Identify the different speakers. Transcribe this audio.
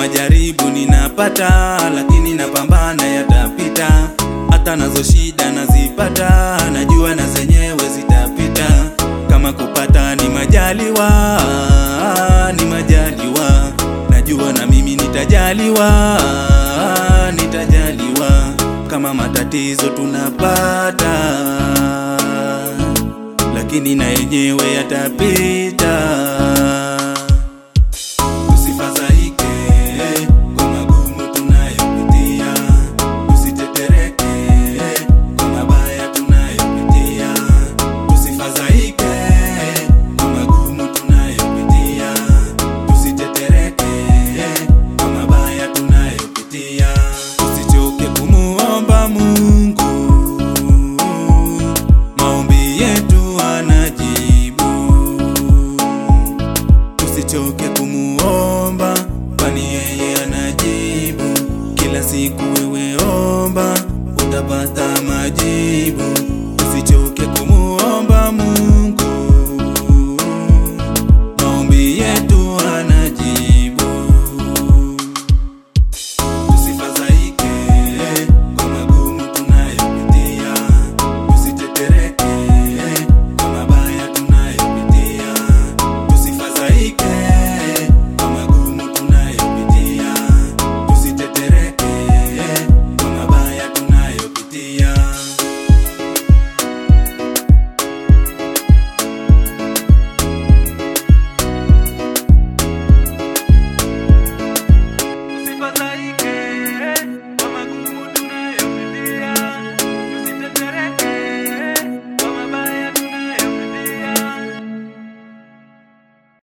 Speaker 1: majaribu ninapata, lakini napambana yatapita. Hata nazo shida nazipata, najua na zenyewe zitapita. Kama kupata ni majaliwa, ni majaliwa, najua na mimi nitajaliwa, nitajaliwa. Kama matatizo tunapata, lakini na yenyewe yatapita. Tusifadhaike kwa magumu tunayopitia, tusitetereke kwa mabaya tunayopitia. Tusifadhaike kwa magumu tunayopitia, tusitetereke kwa mabaya tunayopitia. Tusichoke kumuomba Mungu, maombi yetu anajibu tusichoke kumuomba, kwani yeye anajibu. Kila siku wewe omba, utapata majibu.